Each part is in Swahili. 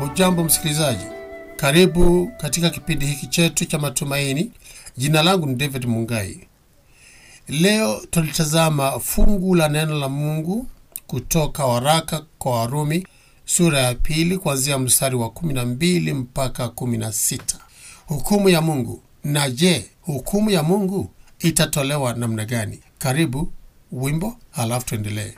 Hujambo msikilizaji, karibu katika kipindi hiki chetu cha matumaini. Jina langu ni David Mungai. Leo tulitazama fungu la neno la Mungu kutoka waraka kwa Warumi sura ya pili kuanzia mstari wa 12 mpaka 16. Hukumu ya Mungu. Na je, hukumu ya Mungu itatolewa namna gani? Karibu wimbo, halafu tuendelee.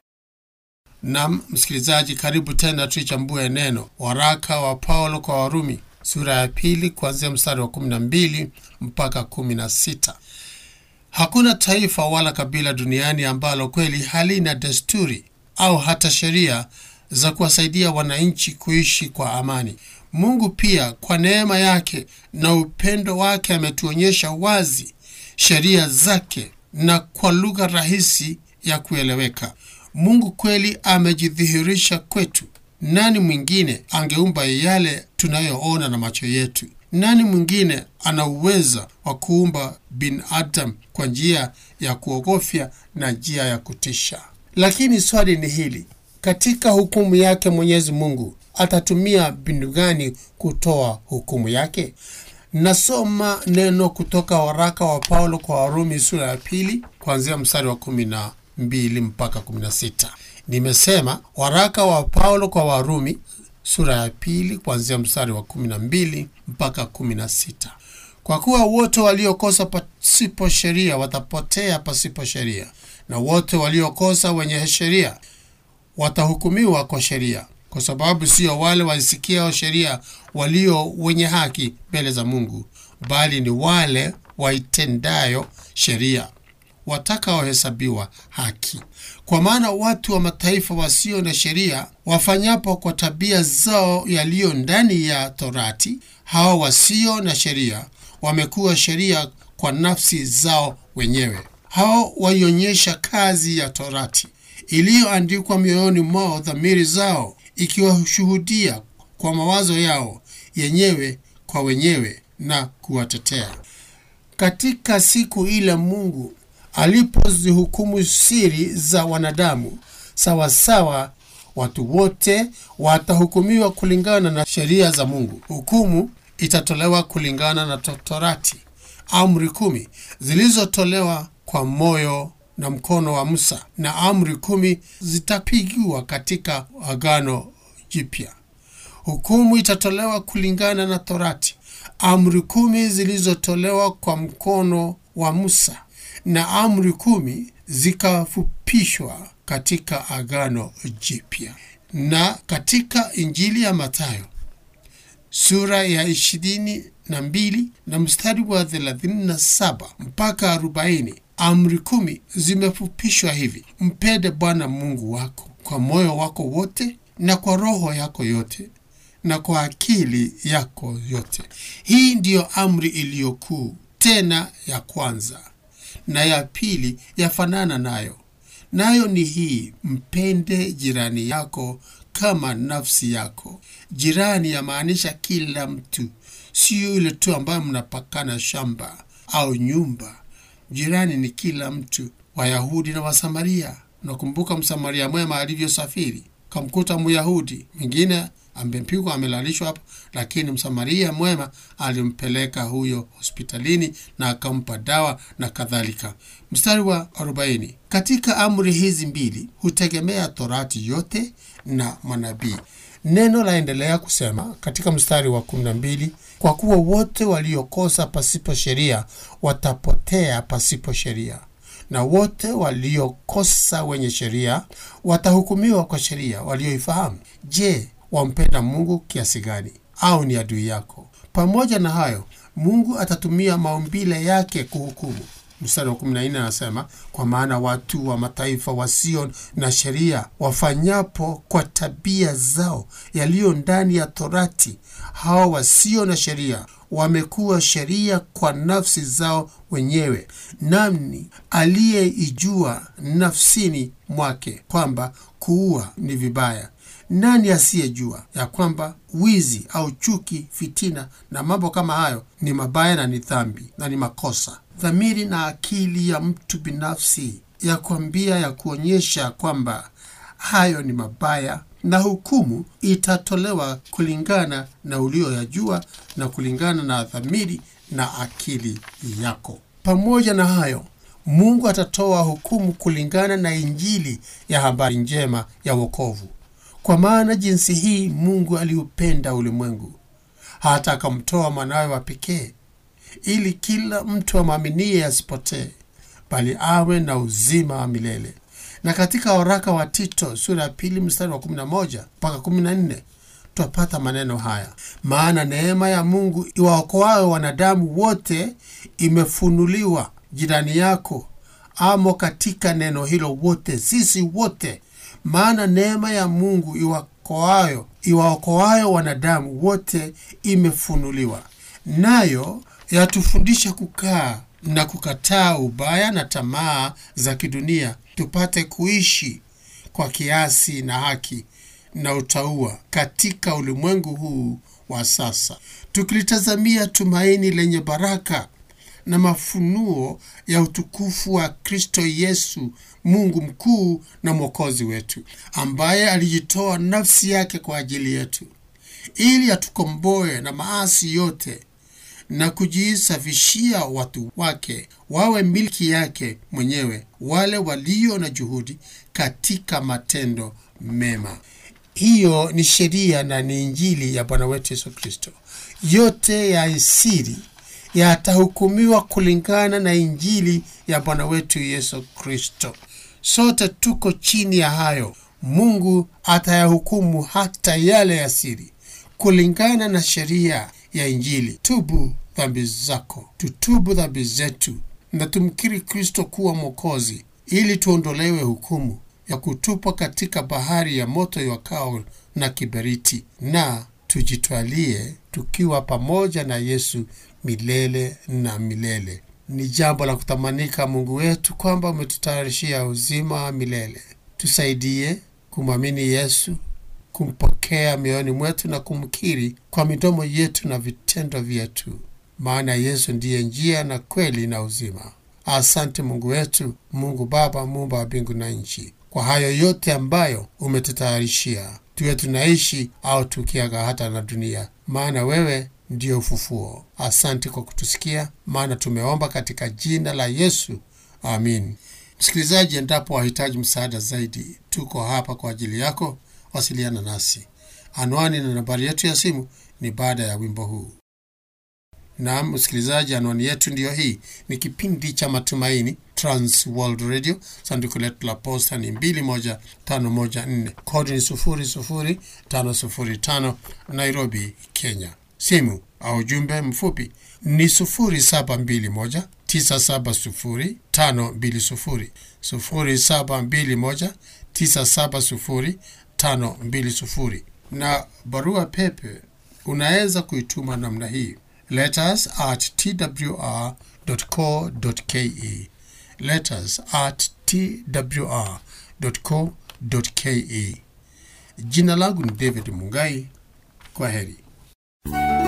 Nam msikilizaji, karibu tena tuichambue neno. Waraka wa Paulo kwa Warumi sura ya pili kuanzia mstari wa 12 mpaka 16. Hakuna taifa wala kabila duniani ambalo kweli halina desturi au hata sheria za kuwasaidia wananchi kuishi kwa amani. Mungu pia kwa neema yake na upendo wake ametuonyesha wazi sheria zake na kwa lugha rahisi ya kueleweka. Mungu kweli amejidhihirisha kwetu. Nani mwingine angeumba yale tunayoona na macho yetu? Nani mwingine ana uweza wa kuumba binadamu kwa njia ya kuogofya na njia ya kutisha? Lakini swali ni hili: katika hukumu yake Mwenyezi Mungu atatumia mbinu gani kutoa hukumu yake? Nasoma neno kutoka waraka wa Paulo kwa Warumi sura ya pili kuanzia mstari wa kumi na mbili mpaka kumi na sita. Nimesema waraka wa Paulo kwa Warumi sura ya pili kuanzia mstari wa kumi na mbili mpaka kumi na sita. Kwa kuwa wote waliokosa pasipo sheria watapotea pasipo sheria, na wote waliokosa wenye sheria watahukumiwa kwa sheria, kwa sababu sio wale waisikiao sheria walio wenye haki mbele za Mungu, bali ni wale waitendayo sheria watakaohesabiwa haki. Kwa maana watu wa mataifa wasio na sheria wafanyapo kwa tabia zao yaliyo ndani ya Torati, hao wasio na sheria wamekuwa sheria kwa nafsi zao wenyewe. Hao waionyesha kazi ya Torati iliyoandikwa mioyoni mwao, dhamiri zao ikiwashuhudia kwa mawazo yao yenyewe kwa wenyewe na kuwatetea. Katika siku ile Mungu alipozihukumu siri za wanadamu sawasawa, watu wote watahukumiwa kulingana na sheria za Mungu. Hukumu itatolewa kulingana na Torati, amri kumi zilizotolewa kwa moyo na mkono wa Musa, na amri kumi zitapigiwa katika Agano Jipya. Hukumu itatolewa kulingana na Torati, amri kumi zilizotolewa kwa mkono wa Musa na amri kumi zikafupishwa katika Agano Jipya. Na katika Injili ya Mathayo sura ya ishirini na mbili na mstari wa thelathini na saba mpaka arobaini amri kumi zimefupishwa hivi: mpende Bwana Mungu wako kwa moyo wako wote na kwa roho yako yote na kwa akili yako yote. Hii ndiyo amri iliyokuu tena ya kwanza na ya pili yafanana nayo, nayo ni hii, mpende jirani yako kama nafsi yako. Jirani yamaanisha kila mtu, siyo yule tu ambayo mnapakana shamba au nyumba. Jirani ni kila mtu, Wayahudi na Wasamaria. Unakumbuka Msamaria mwema alivyosafiri, kamkuta Myahudi mwingine amepigwa amelalishwa hapo, lakini Msamaria mwema alimpeleka huyo hospitalini na akampa dawa na kadhalika. Mstari wa 40, katika amri hizi mbili hutegemea Torati yote na manabii. Neno laendelea kusema katika mstari wa 12, kwa kuwa wote waliokosa pasipo sheria watapotea pasipo sheria na wote waliokosa wenye sheria watahukumiwa kwa sheria walioifahamu. Je, wampenda Mungu kiasi gani? Au ni adui yako? Pamoja na hayo, Mungu atatumia maumbile yake kuhukumu. Mstari wa 14 anasema, kwa maana watu wa mataifa wasio na sheria wafanyapo kwa tabia zao yaliyo ndani ya Torati, hao wasio na sheria wamekuwa sheria kwa nafsi zao wenyewe. Nani aliyeijua nafsini mwake kwamba kuua ni vibaya? Nani asiyejua ya kwamba wizi au chuki, fitina na mambo kama hayo ni mabaya na ni dhambi na ni makosa? Dhamiri na akili ya mtu binafsi ya kuambia, ya kuonyesha kwamba hayo ni mabaya na hukumu itatolewa kulingana na ulioyajua na kulingana na dhamiri na akili yako. Pamoja na hayo, Mungu atatoa hukumu kulingana na Injili ya habari njema ya wokovu. Kwa maana jinsi hii Mungu aliupenda ulimwengu hata akamtoa mwanawe wa pekee, ili kila mtu amwaminie asipotee, bali awe na uzima wa milele. Na katika waraka wa Tito sura ya pili mstari wa 11 mpaka 14 twapata maneno haya: maana neema ya Mungu iwaokoayo wanadamu wote imefunuliwa. Jirani yako amo katika neno hilo wote, sisi wote. Maana neema ya Mungu iwaokoayo iwaokoayo wanadamu wote imefunuliwa, nayo yatufundisha kukaa na kukataa ubaya na tamaa za kidunia, tupate kuishi kwa kiasi na haki na utauwa katika ulimwengu huu wa sasa, tukilitazamia tumaini lenye baraka na mafunuo ya utukufu wa Kristo Yesu, Mungu mkuu na mwokozi wetu, ambaye alijitoa nafsi yake kwa ajili yetu ili atukomboe na maasi yote na kujisafishia watu wake wawe milki yake mwenyewe, wale walio na juhudi katika matendo mema. Hiyo ni sheria na ni Injili ya Bwana wetu Yesu Kristo. Yote ya siri yatahukumiwa kulingana na Injili ya Bwana wetu Yesu Kristo. Sote tuko chini ya hayo. Mungu atayahukumu hata yale ya siri kulingana na sheria ya Injili. Tubu dhambi zako, tutubu dhambi zetu na tumkiri Kristo kuwa Mwokozi, ili tuondolewe hukumu ya kutupwa katika bahari ya moto iwakao na kiberiti, na tujitwalie tukiwa pamoja na Yesu milele na milele. Ni jambo la kutamanika, Mungu wetu, kwamba umetutayarishia uzima wa milele. Tusaidie kumwamini Yesu, kumpokea mioyoni mwetu na kumkiri kwa midomo yetu na vitendo vyetu, maana Yesu ndiye njia na kweli na uzima. Asante Mungu wetu, Mungu Baba, muumba wa mbingu na nchi, kwa hayo yote ambayo umetutayarishia, tuwe tunaishi au tukiaga hata na dunia, maana wewe ndiyo ufufuo. Asante kwa kutusikia, maana tumeomba katika jina la Yesu, amin. Msikilizaji, endapo wahitaji msaada zaidi, tuko hapa kwa ajili yako. Wasiliana nasi. Anwani na nambari yetu ya simu ni baada ya wimbo huu. Naam msikilizaji, anwani yetu ndiyo hii. Ni kipindi cha Matumaini, Trans World Radio. Sanduku letu la posta ni 21514 kodi ni 00505 Nairobi, Kenya. Simu au ujumbe mfupi ni 0721 970 520 0721 970 520 na barua pepe unaweza kuituma namna hii letters at twr.co.ke letters at twr.co.ke jina langu ni david mungai kwa heri